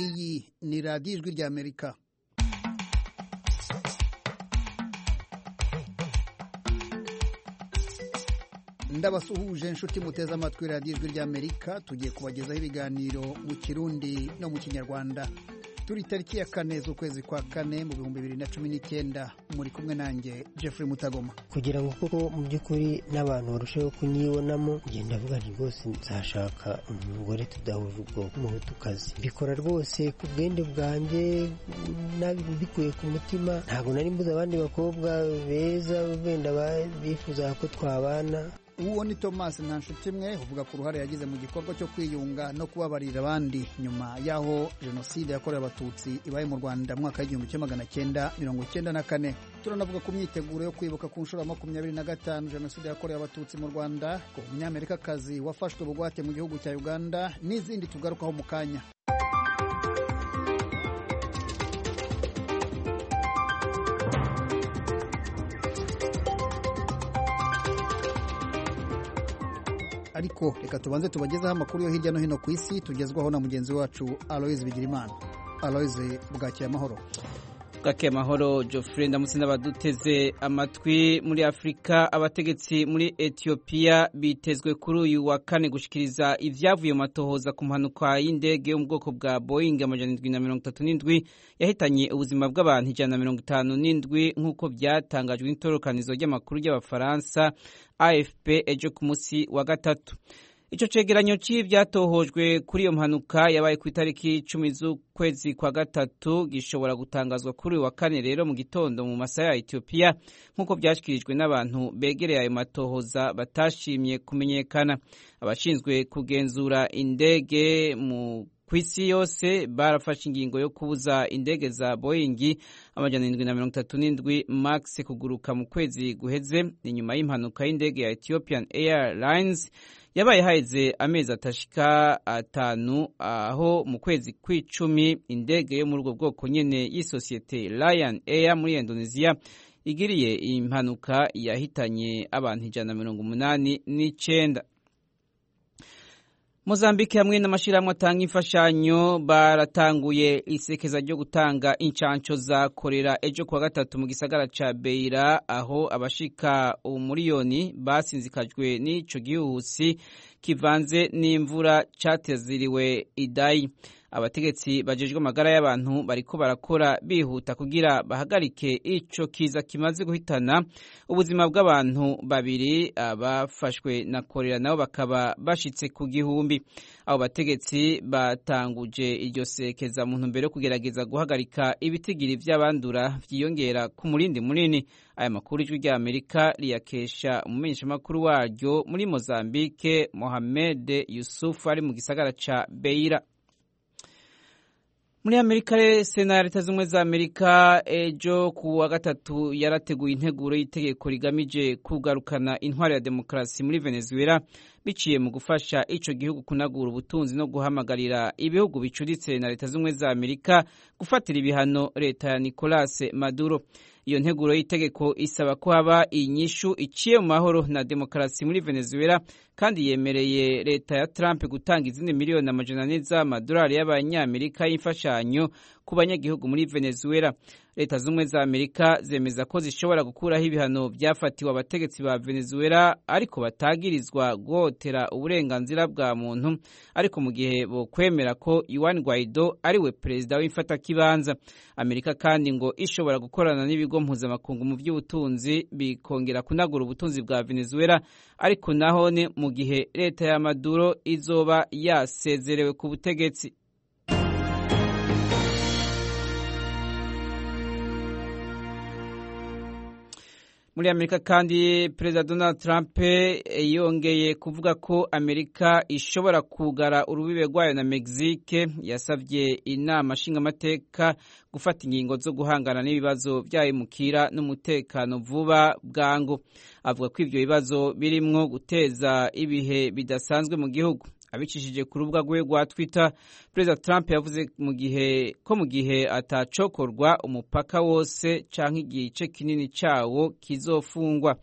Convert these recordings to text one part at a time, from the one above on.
iyi ni radiyo ijwi ry'amerika ndabasuhuje inshuti muteze amatwi radiyo ijwi ry'amerika tugiye kubagezaho ibiganiro mu kirundi no mu kinyarwanda turi tariki ya kane z'ukwezi kwa kane mu bihumbi bibiri na cumi n'icyenda muri kumwe nanjye Jeffrey mutagoma kugira ngo koko mu by'ukuri n'abantu barusheho kunyibonamo ngenda avuga nti rwose nzashaka umugore tudahuje ubwoko muhutukazi mbikora rwose ku bwende bwanjye mbikuye ku mutima ntabwo nari mbuze abandi bakobwa beza wenda bifuza ko twabana uwo ni thomas ntanshuti imwe uvuga ku ruhare yagize mu gikorwa cyo kwiyunga no kubabarira abandi nyuma y'aho jenoside yakorewe abatutsi ibaye mu rwanda mwaka w'igihumbi kimwe magana cyenda mirongo cyenda na kane turanavuga ku myiteguro yo kwibuka ku nshuro ya makumyabiri na gatanu jenoside yakorewe abatutsi mu rwanda ku munyamerikakazi wafashwe bugwate mu gihugu cya uganda n'izindi tugarukaho mu kanya ariko reka tubanze tubagezeho amakuru yo hirya no hino ku isi tugezwaho na mugenzi wacu aloyize bigirimana aloyize bwakeye amahoro bwakeye amahoro jofre ndamutse n'abaduteze amatwi muri afurika abategetsi muri etiyopiya bitezwe kuri uyu wa kane gushyikiriza ibyavuye mu matohoza ku mpanuka y'indege yo mu bwoko bwa boyingi amajana indwi na mirongo itatu n'indwi yahitanye ubuzima bw'abantu ijana na mirongo itanu n'indwi nk'uko byatangajwe n'itororokanizo ry'amakuru ry'abafaransa afp ejo ku munsi wa gatatu icyo cegeranyo cy'ibyatohojwe kuri iyo mpanuka yabaye ku itariki icumi z'ukwezi kwa gatatu gishobora gutangazwa kuri uyu wa kane rero mu gitondo mu masaha ya etiyopiya nk'uko byashyikirijwe n'abantu begereye ayo matohoza batashimye kumenyekana abashinzwe kugenzura indege mu ku isi yose barafashe ingingo yo kubuza indege za boyingi amajana indwi na mirongo itatu n'indwi max kuguruka mu kwezi guheze ni nyuma y'impanuka y'indege ya ethiopian airlines yabaye haheze amezi atashika atanu aho mu kwezi kw'icumi indege yo muri ubwo bwoko nyine y'isosiyete lion air muri indonesia igiriye impanuka yahitanye abantu ijana na mirongo umunani n'icyenda Mozambique hamwe n'amashyirahamwe atanga imfashanyo baratanguye isekeza ryo gutanga inshansho za korera ejo kuwa gatatu mu gisagara ca Beira aho abashika umuriyoni basinzikajwe n'ico gihuhusi kivanze n'imvura cateziriwe idayi abategetsi bajejwe amagara y'abantu bariko barakora bihuta kugira bahagarike ico kiza kimaze guhitana ubuzima bw'abantu babiri abafashwe na korera nabo bakaba bashitse ku gihumbi abo bategetsi batanguje iryo sekeza mu ntumbero yo kugerageza guhagarika ibitigiri vy'abandura vyiyongera ku murindi munini aya makuru ijwi rya amerika riyakesha umumenyeshamakuru waryo muri mozambike mohamed yusufu ari mu gisagara ca beira muri amerika sena ya leta z'ubumwe za amerika ejo ku wa gatatu yarateguye integuro y'itegeko rigamije kugarukana intwari ya demokarasi muri venezuela biciye mu gufasha ico gihugu kunagura ubutunzi no guhamagarira ibihugu bicuritse na leta z'ubumwe za amerika gufatira ibihano leta ya nicolas maduro iyo nteguro y'itegeko isaba ko haba inyishu iciye mu mahoro na demokarasi muri venezuela kandi yemereye leta ya trump gutanga izindi miliyoni amajana ane z'amadolari y'abanyamerika y'imfashanyo ku banyagihugu muri venezuela leta z'ubumwe za amerika zemeza ko zishobora gukuraho ibihano byafatiwe abategetsi ba venezuela ariko batagirizwa guhotera uburenganzira bwa muntu ariko mu gihe bokwemera ko yuan guaido ariwe perezida w'imfatakibanza amerika kandi ngo ishobora gukorana n'ibigo mpuzamakungu mu by'ubutunzi bikongera kunagura ubutunzi bwa venezuela ariko nahone mu gihe leta ya maduro izoba yasezerewe ku butegetsi muri amerika kandi perezida donald trump yongeye kuvuga ko amerika ishobora kugara urubibe rwayo na mexique yasabye inama nshingamateka gufata ingingo zo guhangana n'ibibazo by'abimukira n'umutekano vuba bwangu avuga ko ibyo bibazo birimwo guteza ibihe bidasanzwe mu gihugu abicishije ku rubuga rwe rwa twitter perezida trump yavuze mu gihe ko mu gihe atacokorwa umupaka wose cyangwa igice kinini cyawo kizofungwa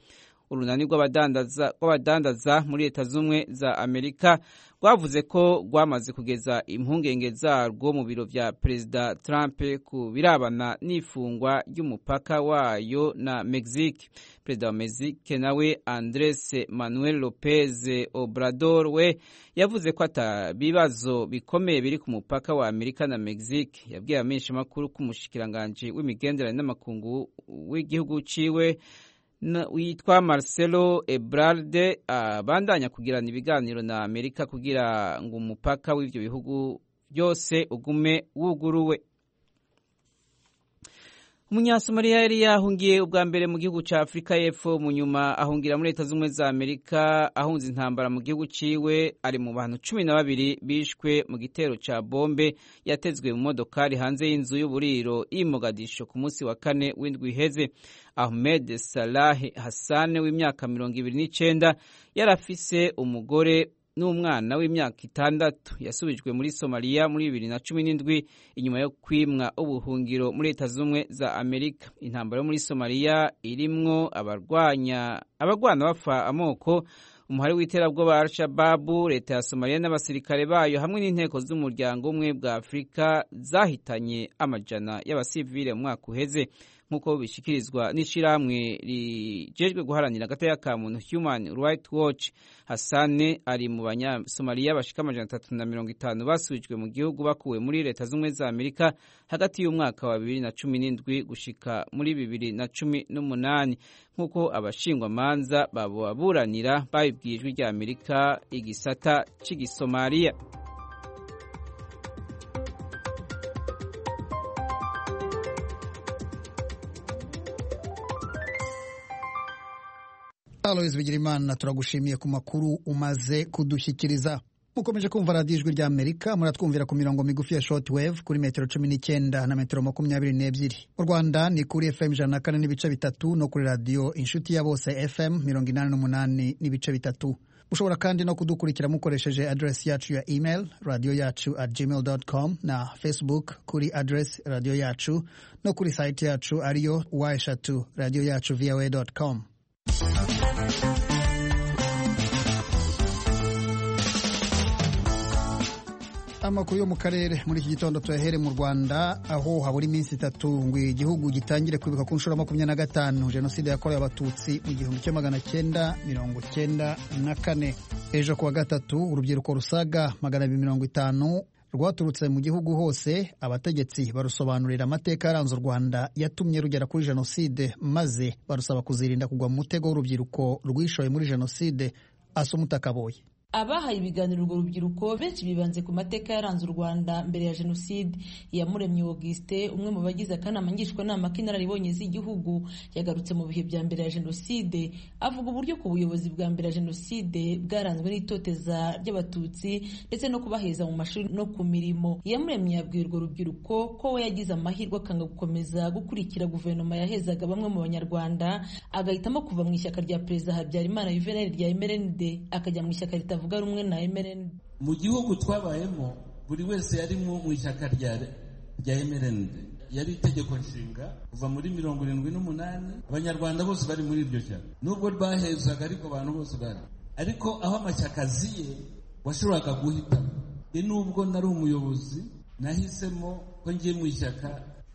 urunani rw'abadandaza muri leta z'ubumwe za amerika rwavuze ko rwamaze kugeza impungenge zarwo mu biro bya perezida trump ku birabana n'ifungwa ry'umupaka wayo na mexique perezida wa mexique nawe andres manuel lopez obrador we yavuze ko atabibazo bikomeye biri ku mupaka wa amerika na mexique yabwiye abamenyeshamakuru ko umushikiranganji w'imigenderanire n'amakungu w'igihugu ciwe witwa Marcelo Ebrard abandanya kugirana ibiganiro na Amerika kugira ngo umupaka w'ibyo bihugu byose ugume wuguruwe umunyasomaria yari yahungiye ubwa mbere mu gihugu cya afurika y'epfo mu nyuma ahungira muri leta z'ubumwe za amerika ahunze intambara mu gihugu ciwe ari mu bantu cumi na babiri bishwe mu gitero cya bombe yatezwe mu modokari hanze y'inzu y'uburiro y'imogadisho ku munsi wa kane w'indwi iheze ahmed salah hassan w'imyaka mirongo ibiri n'icyenda yari afise umugore n'umwana w'imyaka itandatu yasubijwe muri somaliya muri bibiri na cumi n'indwi inyuma yo kwimwa ubuhungiro muri leta z'ubumwe za amerika intambara yo muri somaliya irimwo abarwanya abagwana bapfa amoko umuhari w'iterabwoba al-shababu leta ya somaliya n'abasirikare bayo hamwe n'inteko z'umuryango umwe bwa afurika zahitanye amajana y'abasivile mu mwaka uheze nk'uko bishyikirizwa n'ishyirahamwe rijejwe guharanira agateka ka muntu human right watch hasane ari mu banyasomaliya bashika amajana atatu na mirongo itanu basubijwe mu gihugu bakuwe muri leta z'ubumwe za amerika hagati y'umwaka wa bibiri na cumi n'indwi gushika muri bibiri na cumi n'umunani nk'uko abashingwamanza baburanira babibwiye ijwi rya amerika igisata c'igisomaliya Aloys Bigirimana turagushimiye ku makuru umaze kudushyikiriza mukomeje kumva radiyo ijwi rya amerika muratwumvira ku mirongo migufi ya short wave kuri metero cumi n'icyenda na metero makumyabiri n'ebyiri mu rwanda ni kuri fm ijana na kane n'ibice bitatu no kuri radiyo inshuti ya bose fm mirongo inani n'umunani n'ibice bitatu ushobora kandi no kudukurikira mukoresheje adresi yacu ya email radiyo yacu at gmail com na facebook kuri adresi radiyo yacu no kuri sayiti yacu ariyo wa eshatu radiyo yacu voa com amakuru yo mu karere muri iki gitondo tuyahere mu rwanda aho habura iminsi itatu ngo igihugu gitangire kwibuka ku nshuro makumyabiri na gatanu jenoside yakorewe abatutsi mu gihumbi kimwe magana cyenda mirongo cyenda na kane ejo kuwa gatatu urubyiruko rusaga magana abiri mirongo itanu rwaturutse mu gihugu hose abategetsi barusobanurira amateka yaranze u Rwanda yatumye rugera kuri jenoside maze barusaba kuzirinda kugwa mu mutego w'urubyiruko rwishoye muri jenoside asoma utakaboye abahaye ibiganiro urwo rubyiruko benshi bibanze ku mateka yaranze u rwanda mbere ya jenoside iyamuremye auguste umwe mu bagize akanama ngishwanama k'inararibonye z'igihugu yagarutse mu bihe bya mbere ya jenoside avuga uburyo ku buyobozi bwa mbere ya jenoside bwaranzwe n'itoteza ry'abatutsi ndetse no kubaheza mu mashuri no ku mirimo iyamuremye yabwiye urwo rubyiruko ko we yagize amahirwe akanga gukomeza gukurikira guverinoma yahezaga bamwe mu banyarwanda agahitamo kuva mu ishyaka rya perezida habyarimana yuvenali rya mrnd akajya mu ishyaka ritavuga batavuga rumwe na MRND mu gihugu twabayemo buri wese yari mu ishyaka rya rya MRND yari itegeko nshinga kuva muri mirongo irindwi n'umunani abanyarwanda bose bari muri iryo shyaka nubwo rwahezaga ariko abantu bose bari ariko aho amashyaka aziye washoboraga guhitamo ni nubwo nari umuyobozi nahisemo ko ngiye mu ishyaka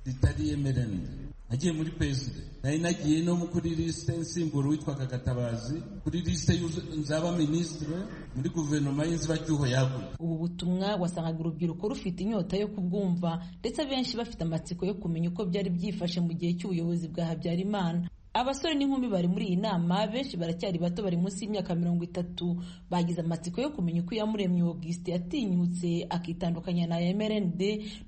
ritari MRND nagiye muri peside nari nagiye no kuri lisite nsimbura witwaga gatabazi kuri lisite nzaba minisitire muri guverinoma y'inzibacyuho yaguye ubu butumwa wasangaga urubyiruko rufite inyota yo kubwumva ndetse abenshi bafite amatsiko yo kumenya uko byari byifashe mu gihe cy'ubuyobozi bwa habyarimana abasore n'inkumi bari muri iyi nama benshi baracyari bato bari munsi y'imyaka mirongo itatu bagize amatsiko yo kumenya uko iyamuremye auguste yatinyutse akitandukanya na mrnd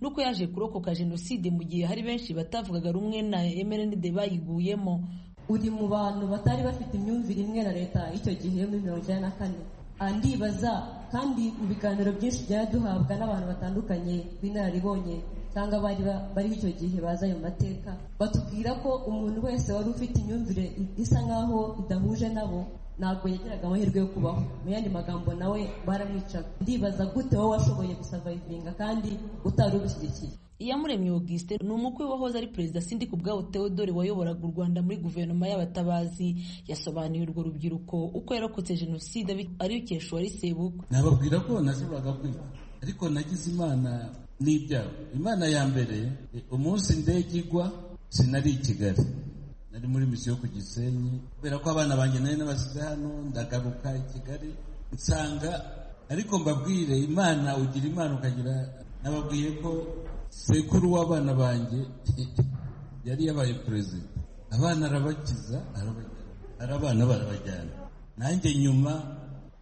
n'uko yaje kurokoka jenoside mu gihe hari benshi batavugaga rumwe na mrnd bayiguyemo uri mu bantu batari bafite imyumvire imwe na leta y'icyo gihe muri mirongo icyenda na kane andibaza kandi mu biganiro byinshi byari duhabwa n'abantu batandukanye b'inararibonye cyangwa bari bariho icyo gihe baza ayo mateka batubwira ko umuntu wese wari ufite imyumvire isa nk'aho idahuje nabo ntabwo yagiraga amahirwe yo kubaho mu yandi magambo nawe baramwicaga ndibaza gute wowe washoboye gusavayivinga kandi utari ugushyigikiye iyamuremye Auguste ni umukwe wahoze ari perezida sindi ku bwabo Theodore wayoboraga u Rwanda muri guverinoma y'abatabazi yasobanuye urwo rubyiruko uko yarokotse jenoside arikesha uwari sebukwe nababwira ko nashoboraga kwiga ariko nagize imana n'ibyago imana ya mbere eh, umunsi indege igwa sinari i kigali nari muri misiyo ku gisenyi kubera ko abana banjye nari nabasize hano ndagaruka i kigali nsanga ariko mbabwire imana ugira imana ukagira nababwiye ko sekuru w'abana banjye yari yabaye perezida abana arabakiza arabajyana ari abana barabajyana nanjye nyuma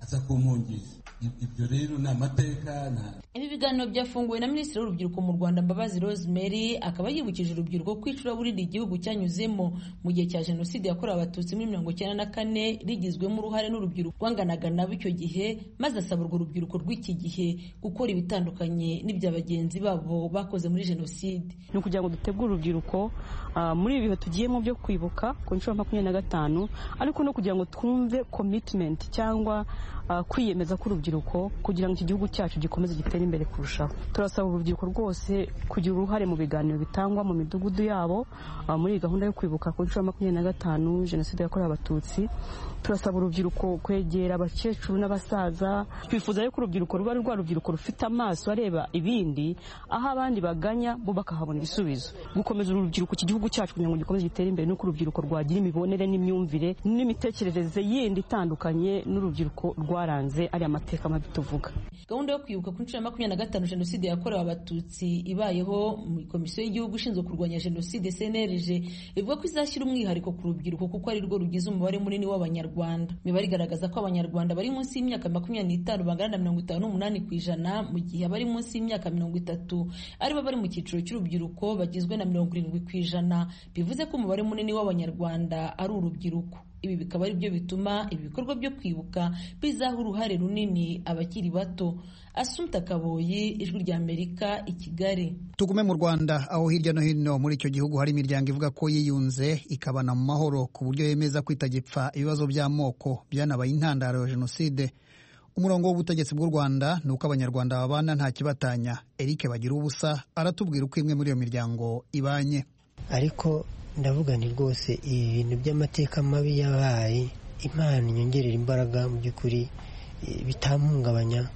aza kumpungisha I- ibyo rero ni amateka nta Ibi biganiro byafunguwe na Minisitiri w'Urubyiruko mu Rwanda Mbabazi Rosemary akaba yibukije urubyiruko ko icuraburindi igihugu cyanyuzemo mu gihe cya Jenoside yakorewe Abatutsi muri mirongo icyenda na kane rigizwemo uruhare n'urubyiruko rwanganaga nabo icyo gihe maze asaba urwo rubyiruko rw'iki gihe gukora ibitandukanye n'ibya bagenzi babo bakoze muri Jenoside. ni ukugira ngo dutegure urubyiruko ah, muri ibi bihe tugiyemo byo kwibuka ku nshuro ya makumyabiri na gatanu ariko no kugira ngo twumve commitment cyangwa ah, kwiyemeza k'urubyiruko kugira ngo iki gihugu cyacu gikomeze gitere imbere kurushaho turasaba urubyiruko rwose kugira uruhare mu biganiro bitangwa mu midugudu yabo ah, muri iyi gahunda yo kwibuka ku nshuro ya makumyabiri na gatanu jenoside yakorewe abatutsi turasaba urubyiruko kwegera abakecuru n'abasaza twifuza yuko urubyiruko ruba ari rwa rubyiruko rufite amaso areba ibindi aho abandi baganya bo bakahabona ibisubizo gukomeza uru rubyiruko iki gihugu cyacu kugira ngo gikomeze gitere imbere nuko urubyiruko rwagira imibonere n'imyumvire n'imitekerereze yindi itandukanye n'urubyiruko rwaranze ariya mateka mabi tuvuga gahunda yo kwibuka ku nshuro ya makumyabiri na gatanu jenoside yakorewe abatutsi ibayeho mu komisiyo y'igihugu ishinzwe kurwanya jenoside cnlg ivuga ko izashyira umwihariko ku rubyiruko kuko ari rwo rugize umubare munini w'abanyarwanda imibare igaragaza ko abanyarwanda bari munsi y'imyaka makumyabiri n'itanu bangana na mirongo itanu n'umunani ku ijana mu gihe abari munsi y'imyaka mirongo itatu aribo bari mu cyiciro cy'urubyiruko bagizwe na mirongo irindwi ku ijana bivuze ko umubare munini w'abanyarwanda ari urubyiruko ibi bikaba ari byo bituma ibikorwa byo kwibuka bizaha uruhare runini abakiri bato asumta kaboyi ijwi ry'amerika i kigali tugume mu rwanda aho hirya no hino muri icyo gihugu hari imiryango ivuga ko yiyunze ikabana mu mahoro ku buryo yemeza kwitagipfa ibibazo by'amoko byanabaye intandaro ya jenoside umurongo w'ubutegetsi bw'u rwanda ni uko abanyarwanda babana nta kibatanya eric bagira ubusa aratubwira uko imwe muri iyo miryango ibanye ariko ndavuga nti rwose ibi bintu by'amateka mabi yabaye imana inyongerera imbaraga mu by'ukuri eh, bitamuhungabanya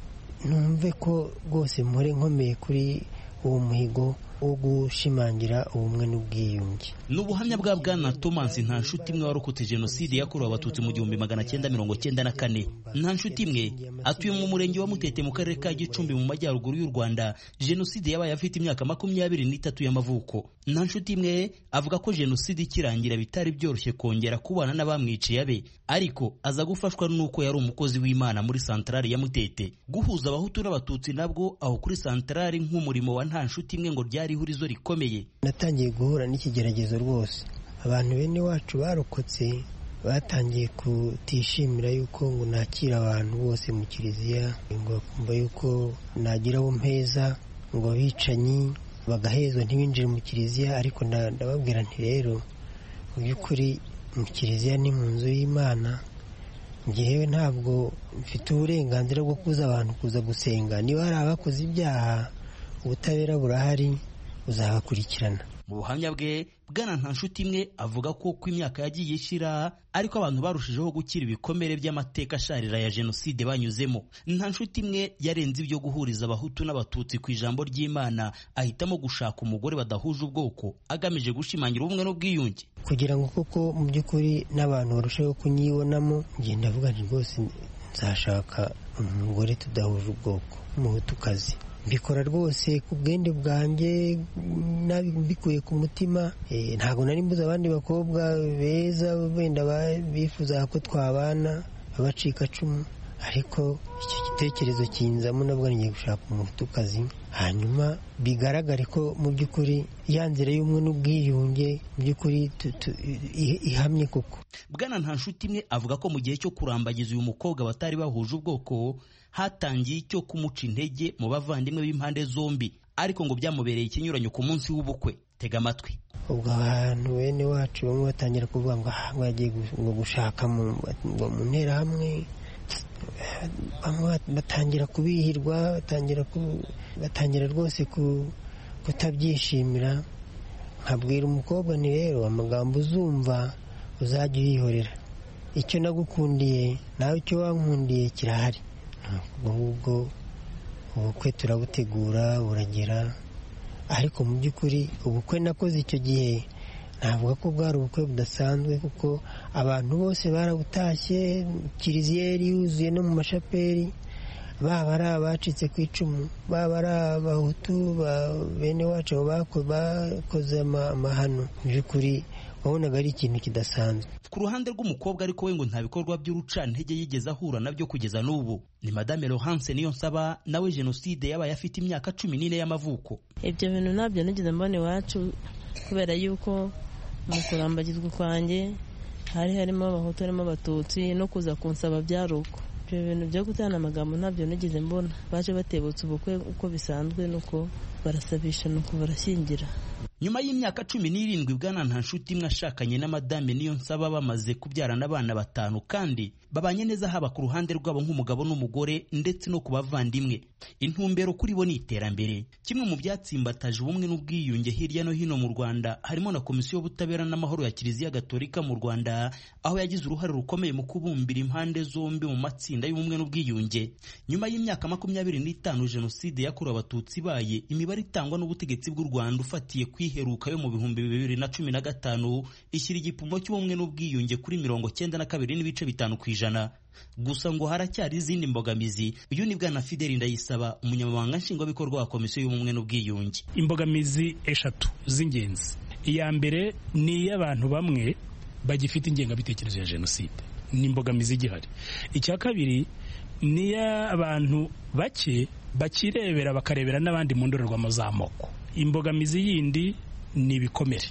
numve ko rwose mpore nkomeye kuri uwo muhigo wo gushimangira ubumwe n'ubwiyunge ni ubuhamya bwa bwana thomas nta nshuti imwe warokotse jenoside yakorewe abatutsi mu gihumbi magana cyenda mirongo cyenda na kane nta nshuti imwe atuye mu murenge wa mutete mu karere ka gicumbi mu majyaruguru y'u rwanda jenoside yabaye afite imyaka makumyabiri n'itatu y'amavuko nta nshuti imwe avuga ko jenoside ikirangira bitari byoroshye kongera kubana n'abamwiciye abe ariko aza gufashwa n'uko yari umukozi w'imana muri santarari ya mutete guhuza abahutu n'abatutsi nabwo aho kuri santarari nk'umurimo wa nta nshuti imwe ngo ryari ihurizo rikomeye natangiye guhura n'ikigeragezo rwose abantu bene wacu barokotse batangiye kutishimira yuko ngo nakira abantu bose mu kiliziya ngo bakumva yuko nagira abo mpeza ngo abicanyi bagahezwa ntibinjire mu kiliziya ariko nda- ndababwira nti rero mu by'ukuri mu kiliziya ni mu nzu y'imana njyewe ntabwo mfite uburenganzira bwo kuza abantu kuza gusenga niba hari abakoze ibyaha ubutabera burahari uzabakurikirana mu buhamya bwe bwana nta nshuti imwe avuga ko uko imyaka yagiye ishira ariko abantu barushijeho gukira ibikomere by'amateka asharira ya jenoside banyuzemo nta nshuti imwe yarenze ibyo guhuriza abahutu n'abatutsi ku ijambo ry'imana ahitamo gushaka umugore badahuje ubwoko agamije gushimangira ubumwe n'ubwiyunge kugira ngo koko mu by'ukuri n'abantu barusheho kunyibonamo njye ndavuga nti rwose nzashaka umugore tudahuje ubwoko w'umuhutukazi mbikora rwose ku bwende bwanjye nabi- mbikuye ku mutima Eh, ntabwo nari mbuze abandi bakobwa beza wenda ba- bifuzaga ko twabana abacikacumu ariko icyo gitekerezo kinzamo navuga ngiye gushaka umuhutukazi hanyuma bigaragare ko mu by'ukuri ya nzira y'ubumwe n'ubwiyunge mu by'ukuri tu- tu- i- ihamye koko bwana nta nshuti imwe avuga ko mu gihe cyo kurambagiza uyu mukobwa batari bahuje ubwoko hatangiye icyo kumuca intege mu bavandimwe b'impande zombi ariko ngo byamubereye ikinyuranyo ku munsi w'ubukwe tega amatwi ubwo abantu bene wacu bamwe batangira kuvuga ngo aha ngo yagiye gushaka mu nterahamwe batangira kubihirwa batangira rwose kutabyishimira nkabwira umukobwa ni rero amagambo uzumva uzajya uyihorera icyo nagukundiye nawe icyo wankundiye kirahari ahubwo ubukwe turabutegura buragera ariko mu by'ukuri ubukwe nakoze icyo gihe navuga ko bwari ubukwe budasanzwe kuko abantu bose barabutashye kiriziyeri yuzuye no mu mashaperi baba ari abacitse ku icumu baba ari abahutu bene wacu bakoze amahano mu by'ukuri wabonaga ari ikintu kidasanzwe ku ruhande rw'umukobwa ariko we ngo nta bikorwa by'urucantege yigeze ahura nabyo kugeza n'ubu ni madame Laurence niyo nsaba nawe jenoside yabaye afite imyaka cumi n'ine y'amavuko ibyo bintu ntabyo nigeze mbona iwacu kubera yuko mu kurambagizwa kwanjye hari harimo abahutu harimo abatutsi no kuza kunsaba byari uko ibyo bintu byo gutana amagambo ntabyo nigeze mbona baje batebutse ubukwe uko bisanzwe nuko barasabisha nuko barashyingira nyuma y'imyaka cumi n'irindwi bwana nta nshuti imwe ashakanye n'amadame niyo nsaba bamaze kubyarana abana batanu kandi babanye neza haba ku ruhande rwabo nk'umugabo n'umugore ndetse no ku bavandimwe intumbero kuri bo ni iterambere kimwe mu byatsimbataje ubumwe n'ubwiyunge hirya no hino mu rwanda harimo na komisiyo y'ubutabera n'amahoro ya kiliziya gatolika mu rwanda aho yagize uruhare rukomeye mu kubumbira impande zombi mu matsinda y'ubumwe n'ubwiyunge nyuma y'imyaka makumyabiri n'itanu jenoside yakorewe abatutsi ibaye imibare itangwa n'ubutegetsi bw'u rwanda ufatiye kwi iheruka yo mu bihumbi bibiri na cumi na gatanu ishyira igipimo cy'ubumwe n'ubwiyunge kuri mirongo cyenda na kabiri n'ibice bitanu ku ijana gusa ngo haracyari izindi mbogamizi uyu ni bwana fideli ndayisaba umunyamabanga nshingwabikorwa wa komisiyo y'ubumwe n'ubwiyunge imbogamizi eshatu z'ingenzi iya mbere ni iy'abantu bamwe bagifite ingengabitekerezo ya jenoside ni imbogamizi igihari icya kabiri ni iy'abantu bake bakirebera bakarebera n'abandi mu ndorerwamo z'amoko imbogamizi yindi ni ibikomere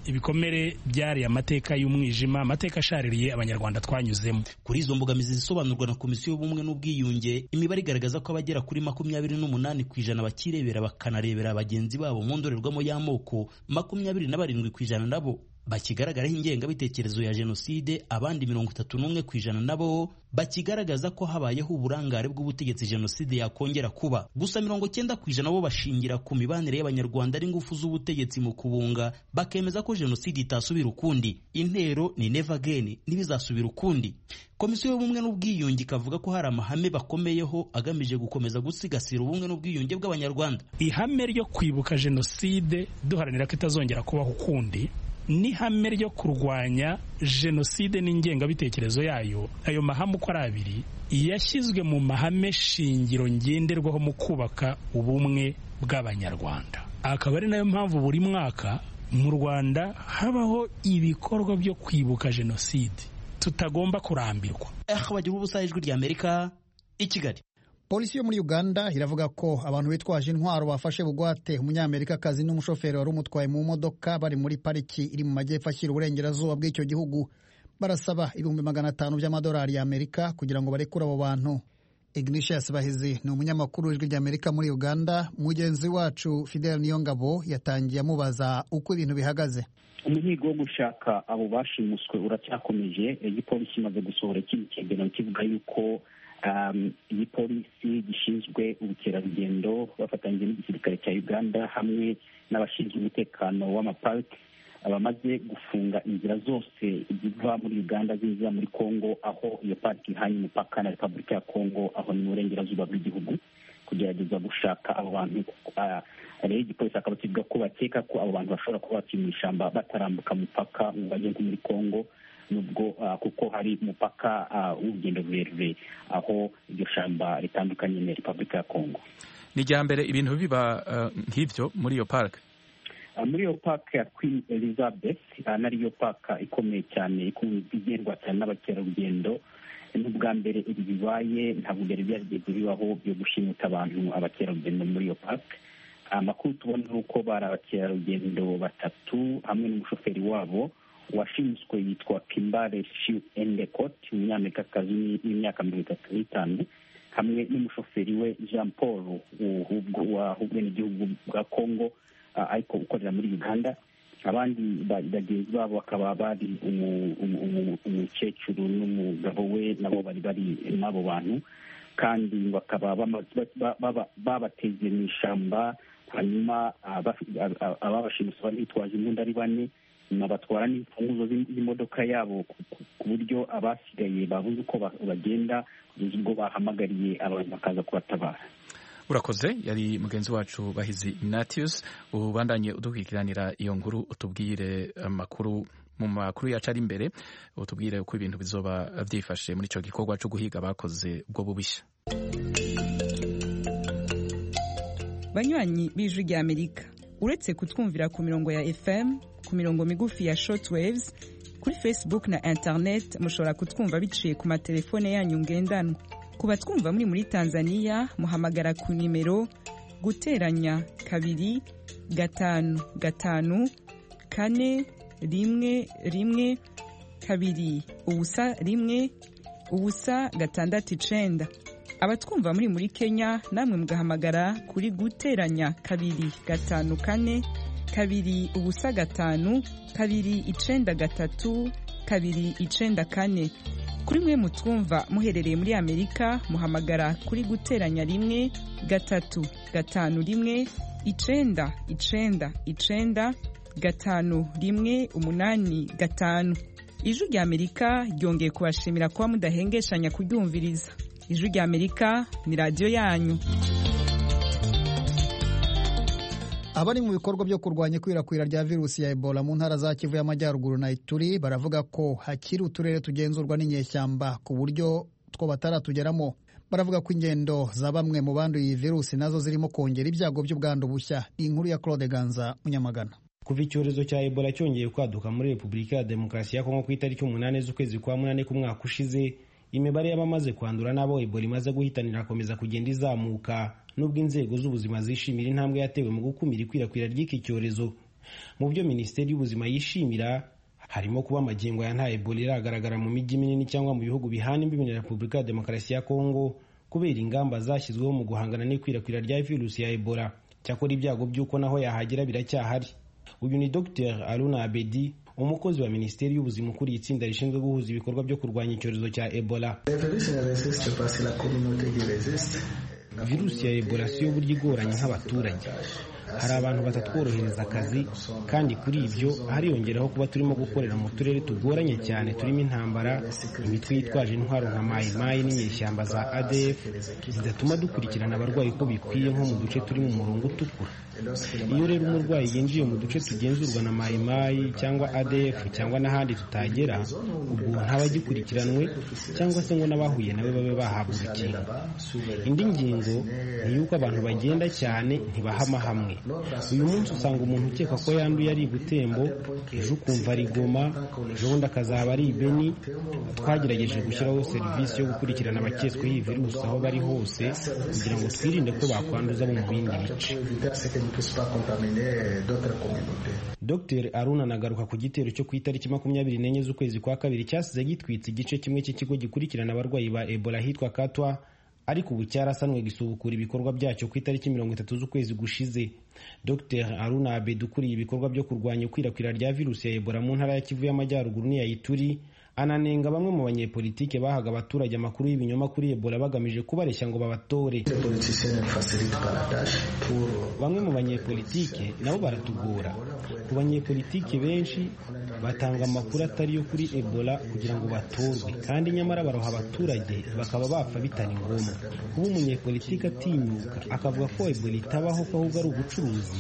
ibikomere byari amateka y'umwijima amateka ashaririye abanyarwanda twanyuzemo kuri izo mbogamizi zisobanurwa na komisiyo y'ubumwe n'ubwiyunge imibare igaragaza ko abagera kuri makumyabiri n'umunani ku ijana bakirebera bakanarebera bagenzi babo mu ndorerwamo y'amoko makumyabiri na barindwi ku ijana nabo bakigaragaraho ingengabitekerezo ya jenoside abandi mirongo itatu n'umwe ku ijana nabo bakigaragaza ko habayeho uburangare bw'ubutegetsi jenoside yakongera kuba gusa mirongo cyenda ku ijana bo bashingira ku mibanire y'abanyarwanda n'ingufu z'ubutegetsi mu kubunga bakemeza ko jenoside itasubira ukundi intero ni never again ntibizasubira ukundi komisiyo y'ubumwe n'ubwiyunge ikavuga ko hari amahame bakomeyeho agamije gukomeza gusigasira ubumwe n'ubwiyunge bw'abanyarwanda ihame ryo kwibuka jenoside duharanira ko itazongera kubaho ukundi n'ihame ryo kurwanya jenoside n'ingengabitekerezo yayo ayo mahame uko ari abiri yashyizwe mu mahame shingiro ngenderwaho mu kubaka ubumwe bw'abanyarwanda akaba ari nayo mpamvu buri mwaka mu rwanda habaho ibikorwa byo kwibuka jenoside tutagomba kurambirwa bagira ubusa ijwi rya amerika i kigali polisi yo muri uganda iravuga ko abantu bitwaje intwaro bafashe bugwate umunyamerikakazi n'umushoferi wari umutwaye mu modoka bari muri pariki iri mu majyepfo ashyira uburengerazuba bw'icyo gihugu barasaba ibihumbi magana atanu by'amadolari y'amerika kugira ngo barekure abo bantu ignatius bahizi ni umunyamakuru w'ijwi ry'amerika muri uganda mugenzi wacu fidel niyongabo yatangiye amubaza uko ibintu bihagaze umuhigo wo gushaka abo bashimuswe uracyakomeje igipolisi imaze gusohora ikindi cyegeranyo kivuga yuko iyi polisi gishinzwe ubukerarugendo bafatanyije n'igisirikare cya uganda hamwe n'abashinzwe umutekano w'amaparike abamaze gufunga inzira zose ziva muri uganda ziza muri kongo aho iyo parike ihanye umupaka na repubulika ya kongo aho ni mu burengerazuba bw'igihugu kugerageza gushaka abo bantu rero igipolisi akaba kivuga ko bakeka ko abo bantu bashobora kuba bakiye mu ishyamba batarambuka umupaka ngo bajye nko muri kongo nubwo kuko hari umupaka w'urugendo rurerure aho iryo shyamba ritandukanye na repubulika ya kongo ni irya mbere ibintu biba nk'ibyo muri iyo parike muri iyo parike ya queen elizabeth nariyo parike ikomeye cyane igendwa cyane n'abakerarugendo n'ubwa mbere ibi bibaye ntabwo byari byarigeze bibaho byo gushimuta abantu abakerarugendo muri iyo parike amakuru tubona ni uko bari abakerarugendo batatu hamwe n'umushoferi wabo washimuswe yitwa kimbare shiu endekot umunyamerikakazi w'imyaka mirongo itatu n'itanu hamwe n'umushoferi we jean paul wahubwe n'igihugu bwa congo ariko ukorera muri uganda abandi bagenzi babo bakaba bari umukecuru n'umugabo we nabo bari bari n'abo bantu kandi bakaba babateze mu ishyamba hanyuma ababashimusi bari bitwaje imbunda ari bane nyuma batwara n'imfunguzo z'imodoka yabo ku buryo abasigaye babuze uko bagenda kugeza ubwo bahamagariye abantu bakaza kubatabara urakoze yari mugenzi wacu bahizi ignatius ubandanye udukurikiranira iyo nkuru utubwire amakuru mu makuru yacu ari imbere utubwire uko ibintu bizoba byifashe muri icyo gikorwa cyo guhiga bakoze ubwo bubushya banywanyi b'ijwi ry'amerika uretse kutwumvira ku mirongo ya fm ku mirongo migufi ya shortwaves kuri facebook na internet mushobora kutwumva biciye ku matelefone yanyu ngendanwa ku batwumva muri muri tanzania muhamagara ku nimero guteranya kabiri gatanu gatanu kane rimwe rimwe kabiri ubusa rimwe ubusa gatandatu icenda abatwumva muri muri kenya namwe mugahamagara kuri guteranya kabiri gatanu kane kabiri ubusa gatanu kabiri icenda gatatu kabiri icenda kane kuri mwe mutwumva muherereye muri amerika muhamagara kuri guteranya rimwe gatatu gatanu rimwe icenda icenda icenda gatanu rimwe umunani gatanu ijwi rya amerika ryongeye kubashimira kuba mudahengeshanya kuryumviriza ijwi rya amerika ni radiyo yanyu abari mu bikorwa byo kurwanya ikwirakwira rya virusi ya ebola mu ntara za kivu y'amajyaruguru na ituri baravuga ko hakiri uturere tugenzurwa n'inyeshyamba ku buryo two bataratugeramo baravuga ko ingendo za bamwe mu banduye iyi virusi nazo zirimo kongera ibyago by'ubwandu bushya inkuru ya claude ganza munyamagana kuva icyorezo cya ebola cyongeye kwaduka muri repubulika ya demokarasi ya kongo ku itariki umunani z'ukwezi kwa munani k'umwaka ushize imibare y'abamaze kwandura n'abo ebola imaze guhitanira akomeza kugenda izamuka nubwo inzego z'ubuzima zishimira intambwe yatewe mu gukumira ikwirakwira ry'iki cyorezo mu byo minisiteri y'ubuzima yishimira harimo kuba amagingo ya nta ebola iragaragara mu mijyi minini cyangwa mu bihugu bihana imbibi na repubulika ya demokarasi ya kongo kubera ingamba zashyizweho mu guhangana n'ikwirakwira rya virusi ya ebola cyakora ibyago by'uko naho yahagera biracyahari uyu ni dr aruna abedi umukozi wa minisiteri y'ubuzima ukuriye itsinda rishinzwe guhuza ibikorwa byo kurwanya icyorezo cya ebola virusi ya ebola siyo buryo igoranye nk'abaturage hari abantu batatworohereza akazi kandi kuri ibyo hariyongeraho kuba turimo gukorera mu turere tugoranye cyane turimo intambara imitwe yitwaje intwaro nka mayimayi n'inyeshyamba za adf zidatuma dukurikirana abarwayi uko bikwiye nko mu duce turi mu murongo utukura iyo rero umurwayi yinjiye mu duce tugenzurwa na mayimayi cyangwa adf cyangwa n'ahandi tutagera ubwo ntabagikurikiranwe cyangwa se ngo n'abahuye nawe babe bahabwa urukingo indi ngingo ni y'uko abantu bagenda cyane ntibahama hamwe uyu munsi usanga umuntu ukeka ko yanduye ari gutembo ejo ukumva ari goma ejo bundi akazaba ari ibeni twagerageje gushyiraho serivisi yo gukurikirana abaketsweho iyi virusi aho bari hose kugira ngo twirinde ko bakwanduza bo mu bindi bice dr aruna anagaruka ku gitero cyo ku itariki makumyabiri n'enye z'ukwezi kwa kabiri cyasize gitwitse igice kimwe cy'ikigo gikurikirana abarwayi ba ebola hitwa katwa ariko ubu cyarasanwe gisubukura ibikorwa byacyo ku itariki mirongo itatu z'ukwezi gushize dr aruna abed ukuriye ibikorwa byo kurwanya ikwirakwira rya virusi ya ebola mu ntara ya kivu y'amajyaruguru n'iya ituri ananenga bamwe mu banyepolitike bahaga abaturage amakuru y'ibinyoma kuri ebola bagamije kubareshya ngo babatore bamwe mu banyepolitike nabo baratugora ku banyepolitike benshi batanga amakuru atari yo kuri ebola kugira ngo batorwe kandi nyamara baroha abaturage bakaba bapfa bitari ngombwa kuba umunyepolitike atinyuka akavuga ko ebola itabaho ko ahubwo ari ubucuruzi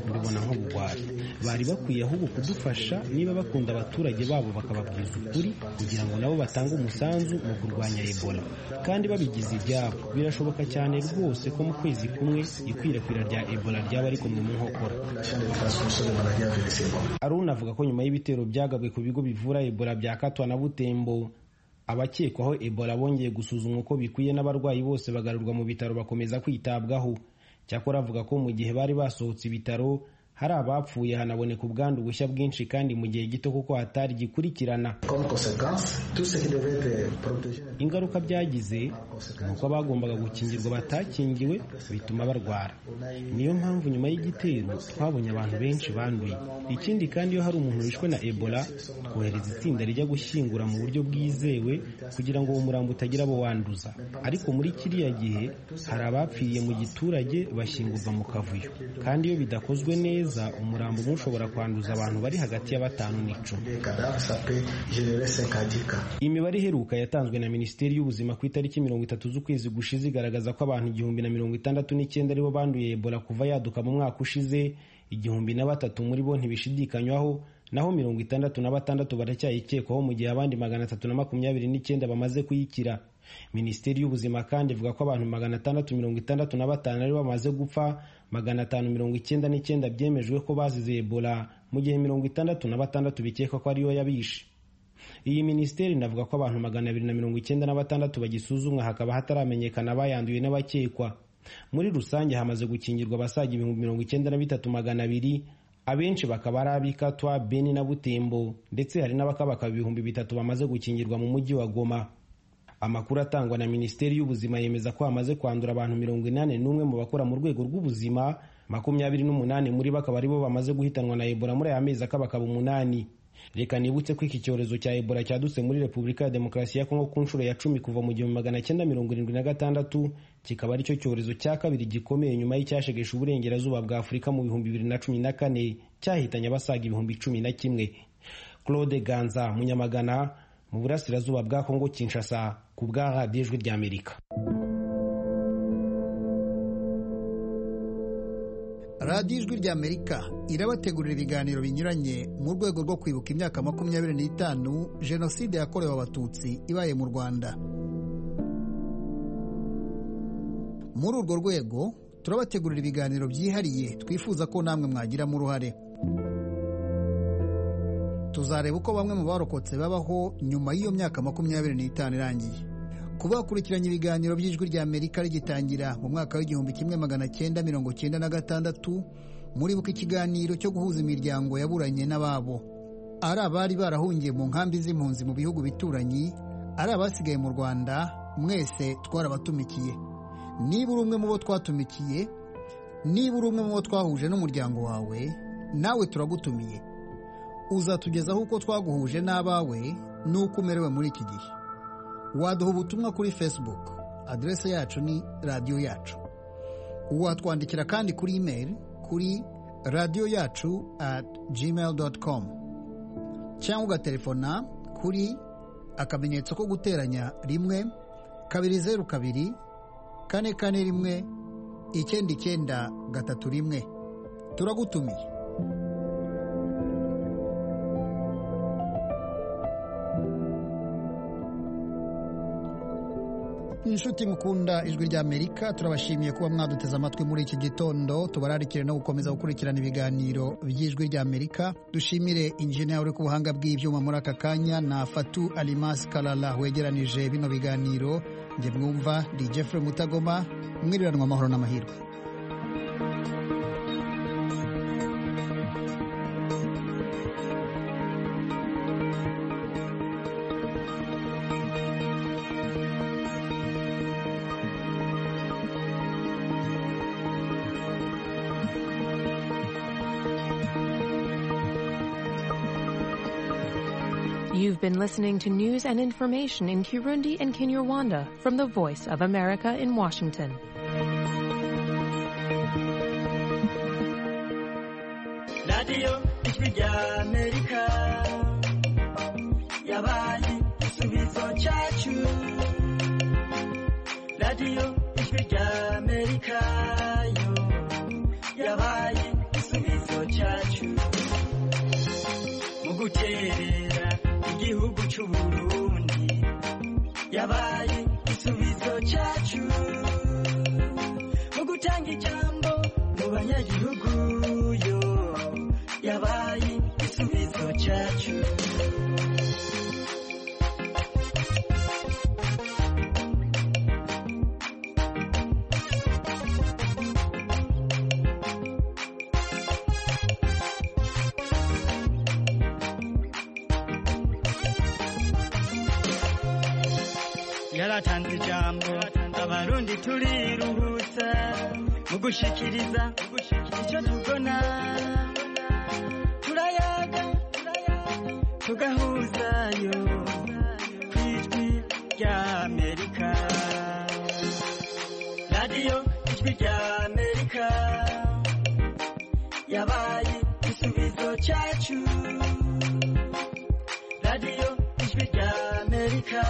mbibona nk'ubugwari bari bakwiye ahubwo kudufasha niba bakunda abaturage babo bakababwiza ukuri kugira ngo nabo batange umusanzu mu kurwanya ebola kandi babigize ibyabo birashoboka cyane rwose ko mu kwezi kumwe ikwirakwira rya ebola ryaba ariko mwe mu nkokora aruna avuga ko nyuma y'ibitero byagabwe ku bigo bivura ebola bya katwa na butembo abakekwaho ebola bongeye gusuzumwa uko bikwiye n'abarwayi bose bagarurwa mu bitaro bakomeza kwitabwaho cyakora avuga ko mu gihe bari basohotse ibitaro hari abapfuye hanaboneka ubwandu bushya bwinshi kandi mu gihe gito kuko hatari gikurikirana ingaruka byagize ni uko abagombaga gukingirwa batakingiwe bituma barwara niyo mpamvu nyuma y'igitero twabonye abantu benshi banduye ikindi kandi iyo hari umuntu wishwe na ebola twohereza itsinda rijya gushyingura mu buryo bwizewe kugira ngo uwo murambo utagira abo wanduza ariko muri kiriya gihe hari abapfiriye mu giturage bashyingurwa mu kavuyo kandi iyo bidakozwe neza umurambo umwe ushobora kwanduza abantu bari hagati ya batanu n'icumi imibare iheruka yatanzwe na minisiteri y'ubuzima ku itariki mirongo itatu z'ukwezi gushize igaragaza ko abantu igihumbi na mirongo itandatu n'icyenda aribo banduye ebola kuva yaduka mu mwaka ushize igihumbi na batatu muri bo ntibishidikanywaho naho mirongo itandatu na batandatu baracyayikekwaho mu gihe abandi magana atatu na makumyabiri n'icyenda bamaze kuyikira minisiteri y'ubuzima kandi ivuga ko abantu magana atandatu mirongo itandatu na batanu aribo bamaze gupfa magana atanu mirongo icyenda n'icyenda byemejwe ko bazize ebola mu gihe mirongo itandatu na batandatu bikekwa ko ariyo yabishe iyi minisiteri inavuga ko abantu magana abiri na mirongo icyenda na batandatu bagisuzumwa hakaba hataramenyekana abayanduye n'abakekwa muri rusange hamaze gukingirwa abasaga ibihumbi mirongo icyenda na bitatu magana abiri abenshi bakaba ari ab'ikatwa beni na butembo ndetse hari n'abakabaka ibihumbi bitatu bamaze gukingirwa mu mujyi wa goma amakuru atangwa na minisiteri y'ubuzima yemeza ko hamaze kwandura abantu mirongo inani n'umwe mu bakora mu rwego rw'ubuzima makumyabiri n'umunani muri bo akaba ari bo bamaze guhitanwa na ebola muri aya mezi akabakaba umunani reka nibutse ko iki cyorezo cya ebola cyadutse muri repubulika ya demokarasi ya kongo ku nshuro ya cumi kuva mu gihumbi magana cyenda mirongo irindwi na gatandatu kikaba aricyo cyorezo cya kabiri gikomeye nyuma y'icyashegesha uburengerazuba bwa afurika mu bihumbi bibiri na cumi na kane cyahitanye abasaga ibihumbi cumi na kimwe claude ganza munyamagana mu burasirazuba bwa kongo kinshasa ku bwa radiyo ijwi ry'amerika radiyo ijwi ry'amerika irabategurira ibiganiro binyuranye mu rwego rwo kwibuka imyaka makumyabiri n'itanu jenoside yakorewe abatutsi ibaye mu rwanda muri urwo rwego turabategurira ibiganiro byihariye twifuza ko namwe mwagiramo uruhare tuzareba uko bamwe mu barokotse babaho nyuma y'iyo myaka makumyabiri n'itanu irangiye kuba bakurikiranye ibiganiro by'ijwi rya amerika rigitangira mu mwaka w'igihumbi kimwe magana cyenda mirongo cyenda na gatandatu muribuka ikiganiro cyo guhuza imiryango yaburanye n'ababo ari abari barahungiye mu nkambi z'impunzi mu bihugu bituranyi ari abasigaye mu rwanda mwese twarabatumikiye niba uri umwe mu bo twatumikiye niba uri umwe mu bo twahuje n'umuryango wawe nawe turagutumiye uzatugezaho uko twaguhuje n'abawe n'uko umerewe muri iki gihe waduha ubutumwa kuri facebook aderese yacu ni radiyo yacu watwandikira kandi kuri imeri kuri radiyo yacu at gmail doti komu cyangwa ugaterefona kuri akamenyetso ko guteranya rimwe kabiri zeru kabiri kane kane rimwe icyenda icyenda gatatu rimwe turagutumiye inshuti mukunda ijwi rya amerika turabashimiye kuba mwaduteze amatwi muri iki gitondo tubararikire no gukomeza gukurikirana ibiganiro by'ijwi rya amerika dushimire injiniya uri ku buhanga bw'ibyuma muri aka kanya na fatu alimasi karara wegeranije bino biganiro njye mwumva ndi jeffrey mutagoma mwiriranwa amahoro n'amahirwe You've been listening to news and information in Kirundi and Kinyarwanda from the Voice of America in Washington. Radio Ijwi rya Amerika yabaye igisubizo cyacu Radio Ijwi rya Amerika yo yabaye igisubizo cyacu mu guterera igihugu cy'u Burundi yabaye igisubizo cyacu mu gutanga ijambo mu banyagihugu yo yabaye igisubizo cyacu yaratanze ijambo abarundi turiruhutsa mu gushikiriza icyo tubona turayaga tugahuzayo ku ijwi rya amerika radiyo ijwi rya amerika yabaye igisubizo cyacu radiyo ijwi rya amerika